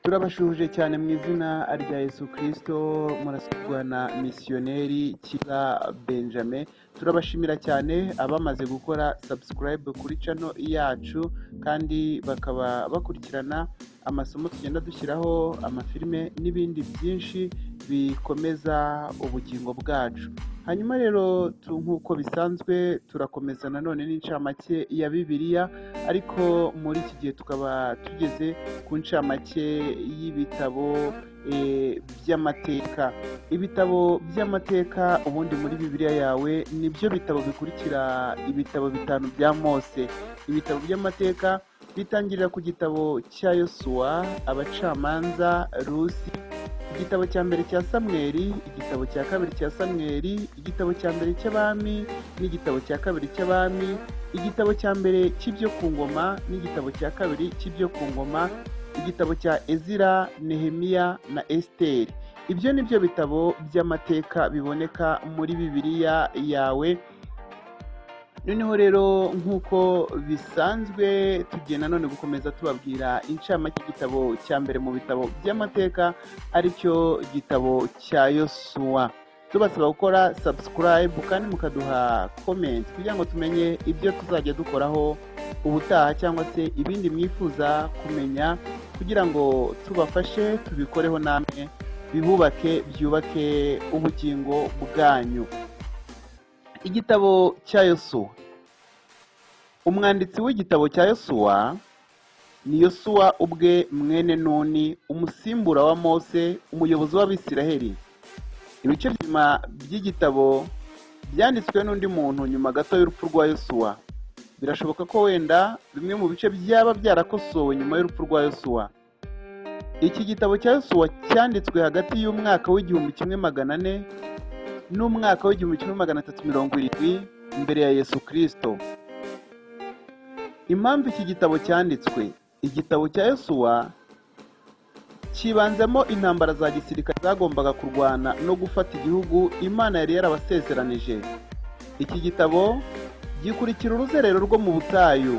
turabashuhuje cyane mu izina rya yesu kirisito murasabwa na misiyoneri kiza benjamin turabashimira cyane abamaze gukora sabusikarayibu kuri cano yacu kandi bakaba bakurikirana amasomo tugenda dushyiraho amafilime n'ibindi byinshi bikomeza ubugingo bwacu hanyuma rero nk'uko bisanzwe turakomeza nanone n'incamake ya bibiliya ariko muri iki gihe tukaba tugeze ku ncamake y'ibitabo by'amateka ibitabo by'amateka ubundi muri bibiliya yawe nibyo bitabo bikurikira ibitabo bitanu bya mose ibitabo by'amateka bitangirira ku gitabo cya yosuwa abacamanza rusi igitabo cya mbere cya samweri igitabo cya kabiri cya samweri igitabo cya mbere cy'abami n'igitabo cya kabiri cy'abami igitabo cya mbere cy'ibyo ku ngoma n'igitabo cya kabiri cy'ibyo ku ngoma igitabo cya ezira nehemiya na esiteri ibyo ni byo bitabo by'amateka biboneka muri bibiliya yawe noneho rero nk'uko bisanzwe tugiye nanone gukomeza tubabwira incamake igitabo cya mbere mu bitabo by'amateka aricyo gitabo cya yosuwa tubasaba gukora sabusikarayibu kandi mukaduha komenti kugira ngo tumenye ibyo tuzajya dukoraho ubutaha cyangwa se ibindi mwifuza kumenya kugira ngo tubafashe tubikoreho namwe bihubake byubake ubugingo bwanyu igitabo cya yosuwa umwanditsi w'igitabo cya yosuwa ni yosuwa ubwe mwene nuni umusimbura wa mose umuyobozi w'abisiraheli ibice byuma by'igitabo byanditswe n'undi muntu nyuma gato y'urupfu rwa yosuwa birashoboka ko wenda bimwe mu bice byaba byarakosowe nyuma y'urupfu rwa yosuwa iki gitabo cya yosuwa cyanditswe hagati y'umwaka w'igihumbi kimwe magana ane n'umwaka w'igihumbi kimwe magana atatu mirongo irindwi imbere ya yesu kirisito impamvu iki gitabo cyanditswe igitabo cya yosuwa kibanzemo intambara za gisirikare zagombaga kurwana no gufata igihugu imana yari yarabasezeranije iki gitabo gikurikira uruzerero rwo mu butayu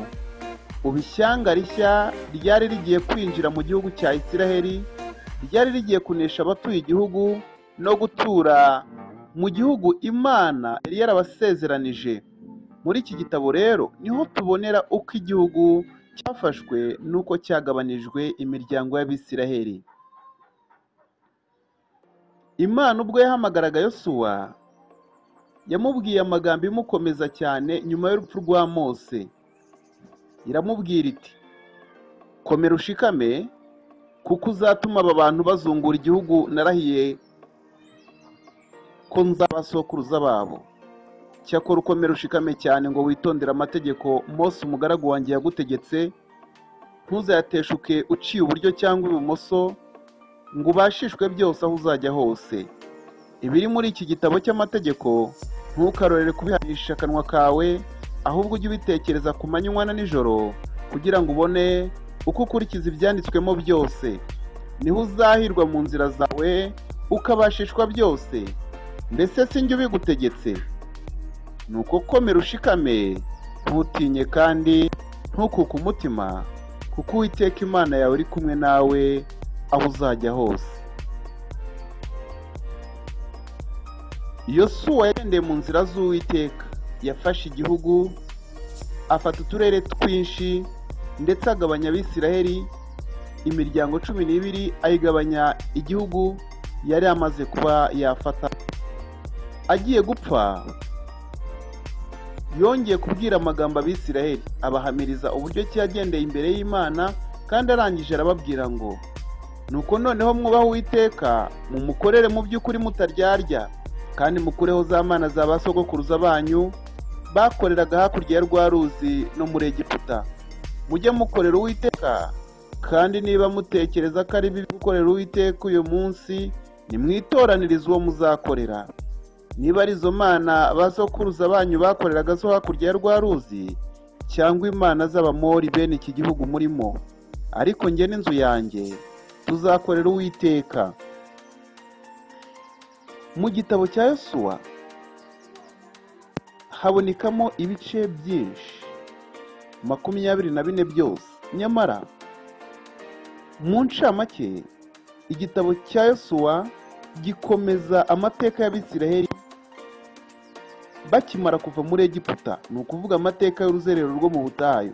ubishyanga rishya ryari rigiye kwinjira mu gihugu cya isiraheli ryari rigiye kunesha abatuye igihugu no gutura mu gihugu imana yari yarabasezeranije muri iki gitabo rero niho tubonera uko igihugu cyafashwe n'uko cyagabanijwe imiryango y'abisiraheli imana ubwo yahamagaraga yosuwa yamubwiye amagambo imukomeza cyane nyuma y'urupfu rwa mose iramubwira iti komera ushikame kuko uzatuma aba bantu bazungura igihugu narahiye ko nzabasokuruza babo cyakora ukomera ushikame cyane ngo witondere amategeko mose umugaragu wanjye yagutegetse ntuzayateshuke uciye uburyo cyangwa ibumoso ngo ubashishwe byose aho uzajya hose ibiri muri iki gitabo cy'amategeko ntukarorere kubihanisha akanwa kawe ahubwo ujye ubitekereza ku manywa na nijoro kugira ngo ubone uko ukurikiza ibyanditswemo byose niho uzahirwa mu nzira zawe ukabashishwa byose mbese si njye ubigutegetse ni uko komera ushikame ntutinye kandi ntukuke umutima kuko uwiteka imana yawe uri kumwe nawe aho uzajya hose yosuwa yagendeye mu nzira z'uwiteka yafashe igihugu afata uturere twinshi ndetse agabanya abisiraheli imiryango cumi n'ibiri ayigabanya igihugu yari amaze kuba yafata agiye gupfa yongeye kubwira amagambo abisiraheli abahamiriza uburyo ki yagendeye imbere y'imana kandi arangije arababwira ngo nuko noneho mwubaha uwiteka mumukorere mu by'ukuri mutaryarya kandi mukureho za mana za ba sogokuruza banyu bakoreraga hakurya ya rwa ruzi no muri egiputa mujye mukorera uwiteka kandi niba mutekereza ko ari bibi gukorera uwiteka uyu munsi nimwitoranirize uwo muzakorera niba ari izo mana ba sokuruza banyu bakoreraga zo hakurya ya rwa ruzi cyangwa imana z'abamori bene iki gihugu murimo ariko njye n'inzu yanjye tuzakorera uwiteka mu gitabo cya yosuwa habonekamo ibice byinshi makumyabiri na bine byose nyamara mu ncamake igitabo cya yosuwa gikomeza amateka y'abisiraheli bakimara kuva muri egiputa ni ukuvuga amateka y'uruzerero rwo mu butayu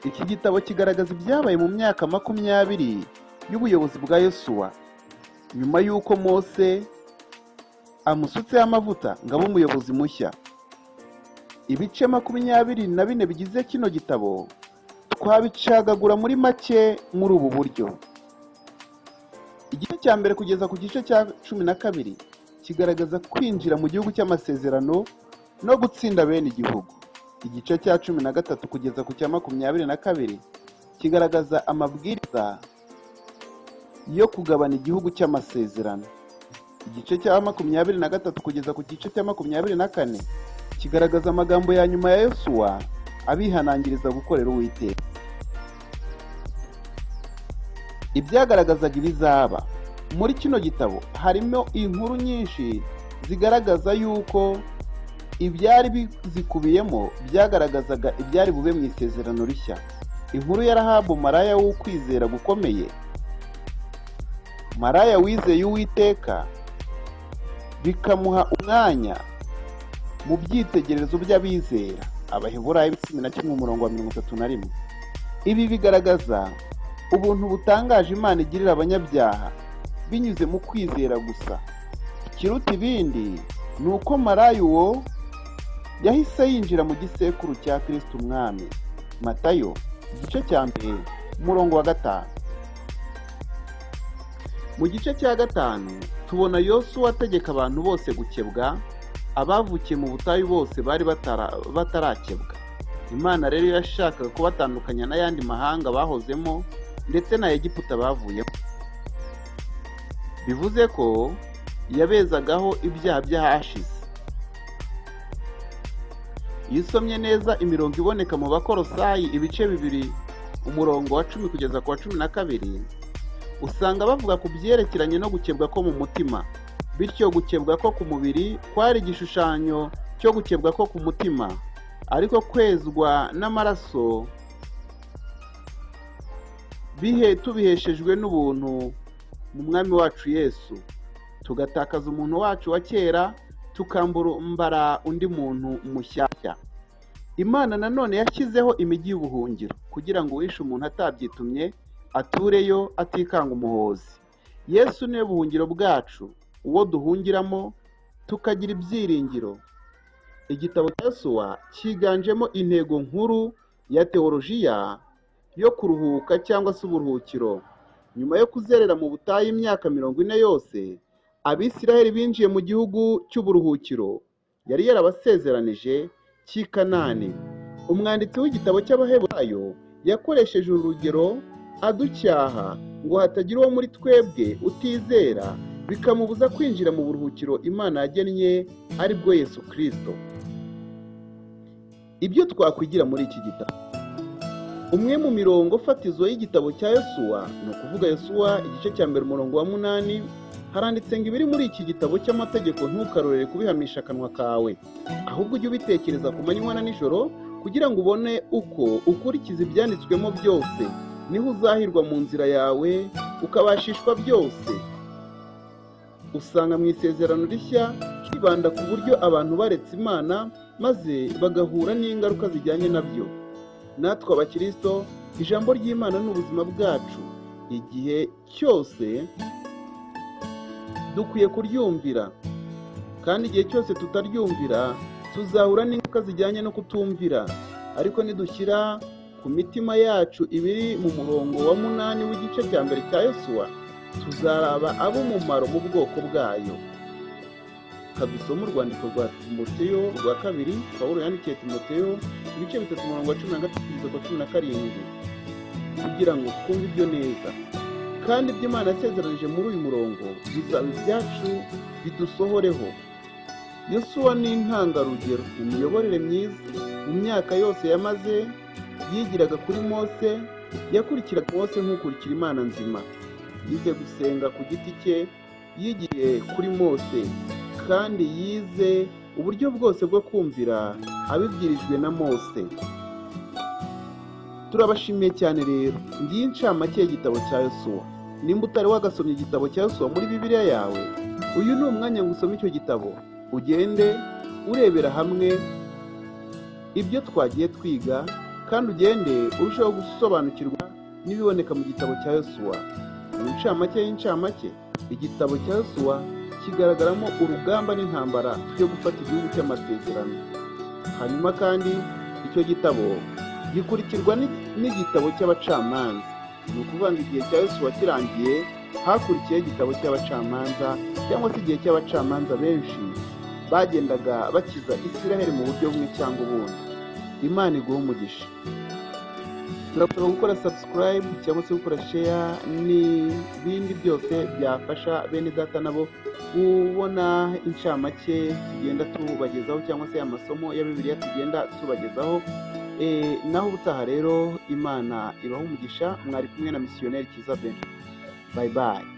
iki gitabo kigaragaza ibyabaye mu myaka makumyabiri y'ubuyobozi bwa yosuwa nyuma y'uko mose amusutseho amavuta ngo abe umuyobozi mushya ibice makumyabiri na bine bigize kino gitabo twabicagagura muri make muri ubu buryo igice cya mbere kugeza ku gice cya cumi na kabiri kigaragaza kwinjira mu gihugu cy'amasezerano no gutsinda bene igihugu igice cya cumi na gatatu kugeza ku cya makumyabiri na kabiri kigaragaza amabwiriza yo kugabana igihugu cy'amasezerano igice cya makumyabiri na gatatu kugeza ku gice cya makumyabiri na kane kigaragaza amagambo ya nyuma ya yosuwa abihanangiriza gukorera uwiteka ibyagaragazaga ibizaba muri kino gitabo harimo inkuru nyinshi zigaragaza yuko ibyari bizikubiyemo byagaragazaga ibyari bube mu isezerano rishya inkuru ya rahabu maraya w'ukwizera gukomeye maraya wizeye uwiteka bikamuha umwanya mu byitegererezo by'abizera abaheburayo cumi na kimwe umurongo wa mirongo itatu na rimwe ibi bigaragaza ubuntu butangaje imana igirira abanyabyaha binyuze mu kwizera gusa ikiruta ibindi ni uko maraya uwo yahise yinjira mu gisekuru cya kirisiti umwami matayo igice cya mbere umurongo wa gatanu mu gice cya gatanu tubona yosuwa ategeka abantu bose gukebwa abavukiye mu butayu bose bari batara- batarakebwa imana rero yashakaga kubatandukanya n'ayandi mahanga bahozemo ndetse na egiputa bavuyemo bivuze ko yabezagaho ibyaha by'ahashize iyo usomye neza imirongo iboneka mu bakorosayi ibice bibiri umurongo wa cumi kugeza ku wa cumi na kabiri usanga bavuga ku byerekeranye no gukebwa ko mu mutima bityo gukebwa ko ku mubiri kwari igishushanyo cyo gukebwa ko ku mutima ariko kwezwa n'amaraso bihe tubiheshejwe n'ubuntu mu mwami wacu yesu tugatakaza umuntu wacu wa kera tukambara undi muntu mushyashya imana nanone yashyizeho imijyi y'ubuhungiro kugira ngo uwishe umuntu atabyitumye atureyo atikanga umuhozi yesu niwe buhungiro bwacu uwo duhungiramo tukagira ibyiringiro igitabo cya suwa cyiganjemo intego nkuru ya teolojiya yo kuruhuka cyangwa se uburuhukiro nyuma yo kuzerera mu butayu imyaka mirongo ine yose abisiraheli binjiye mu gihugu cy'uburuhukiro yari yarabasezeranije cy'i kanani umwanditsi w'igitabo cy'abaheburayo yakoresheje urugero aducyaha ngo hatagira uwo muri twebwe utizera bikamubuza kwinjira mu buruhukiro imana yagennye ari bwo yesu kirisito ibyo twakwigira muri iki gitabo umwe mu mirongo fatizo y'igitabo cya yosuwa ni ukuvuga yosuwa igice cya mbere umurongo wa munani haranditse ngo ibiri muri iki gitabo cy'amategeko ntukarorere kubihamisha akanwa kawe ahubwo ujye ubitekereza ku manywa na nijoro kugira ngo ubone uko ukurikiza ibyanditswemo byose niho uzahirwa mu nzira yawe ukabashishwa byose usanga mu isezerano rishya hibanda ku buryo abantu baretse imana maze bagahura n'ingaruka zijyanye nabyo natwe abakirisito ijambo ry'imana ni ubuzima bwacu igihe cyose dukwiye kuryumvira kandi igihe cyose tutaryumvira tuzahura n'ingaruka zijyanye no kutumvira ariko nidushyira ku mitima yacu ibiri mu murongo wa munani w'igice cya mbere cya yosuwa tuzaraba ab'umumaro mu bwoko bwayo kadusoma urwandiko rwa timoteyo rwa kabiri pawulo yandikiye timoteyo ibice bitatu umurongo wa cumi na gatatu kugeza ku wa cumi na karindwi kugira ngo twumve ibyo neza kandi ibyo imana yasezeranije muri uyu murongo bizaba ibyacu bidusohoreho yosuwa ni intangarugero mu miyoborere myiza mu myaka yose yamaze yigiraga kuri mose yakurikiraga mose nk'ukurikira imana nzima yize gusenga ku giti cye yigiye kuri mose kandi yize uburyo bwose bwo kumvira abibwirijwe na mose turabashimiye cyane rero ngiye incamake y'igitabo cya yosuwa nimba utari wagasomye igitabo cya yosuwa muri bibiliya yawe uyu ni umwanya ngo usome icyo gitabo ugende urebera hamwe ibyo twagiye twiga kandi ugende urushaho gusobanukirwa n'ibiboneka mu gitabo cya yosuwa mu ncamake y'incamake igitabo cya yosuwa kigaragaramo urugamba n'intambara byo gufata igihugu cy'amasezerano hanyuma kandi icyo gitabo gikurikirwa ni- n'igitabo cy'abacamanza ni ukuvuga ngo igihe cya yosuwa kirangiye hakurikiyeho igitabo cy'abacamanza cyangwa se igihe cy'abacamanza benshi bagendaga bakiza isiraheli mu buryo bumwe cyangwa ubundi imana iguha umugisha turasaba gukora subscribe cyangwa se gukora share n'ibindi byose byafasha bene data nabo kubona incamake tugenda tubagezaho cyangwa se amasomo ya bibiliya tugenda tubagezaho Eh, naho ubutaha rero imana ibaha umugisha mwari kumwe na misiyoneri kiza bene bayi bayi